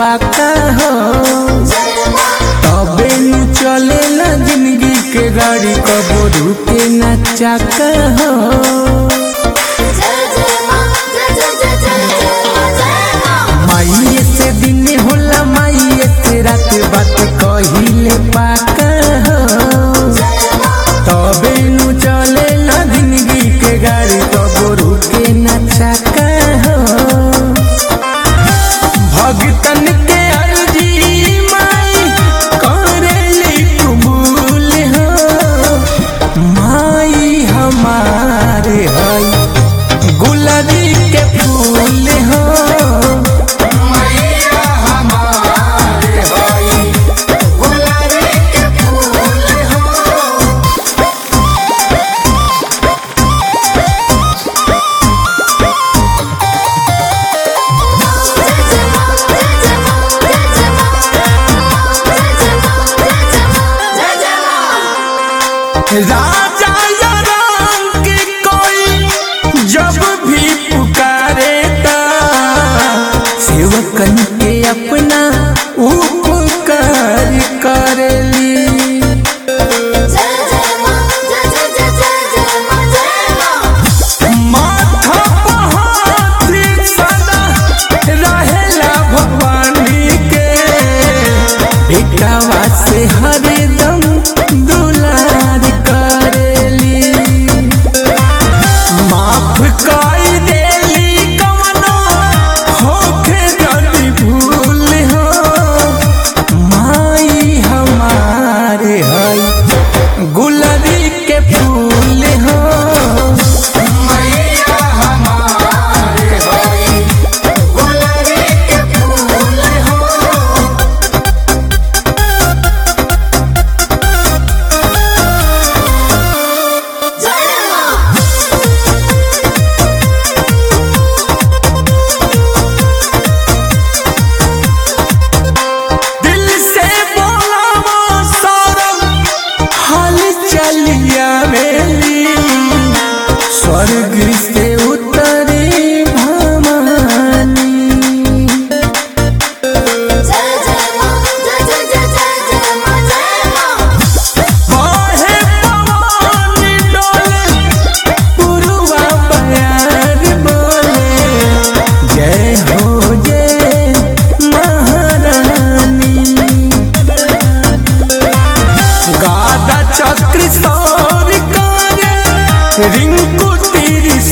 पाका हो तबे नु चलेला जिंदगी के गाड़ी कबो रुके न चाका हो माइये से दिन होला माइये से रात बात कहिले पाका हो तबे नु चलेला जिंदगी के गाड़ी कबो रुके न चाका हो भगतन के अर्जी माई करेली कबूल हो माई हमारे हई गुलाबी के फूल हो मैया हमारे हई गुलाबी के फूल हो राजा या रंग कोई जब भी पुकारे ता सेवकन के अपना उपकार करेली माथा पहाड़ी सदा रहेला भवानी के बेटावा से हरदम दुलार करेली माफ कर देली कवनो होखे जल्दी भूल हो माई हमारे हई गुलरी के फूल हो मैया हमारे हई गुलरी के फूल हो दिल से बोला वो सौरभ हाल चलिया मेरी स्वर्ग से उतरी भवानी बाहे पवन डोले पुरवा बयार बोले जय हो जय महारानी गादा चक्र सौर करे रिंकू तीर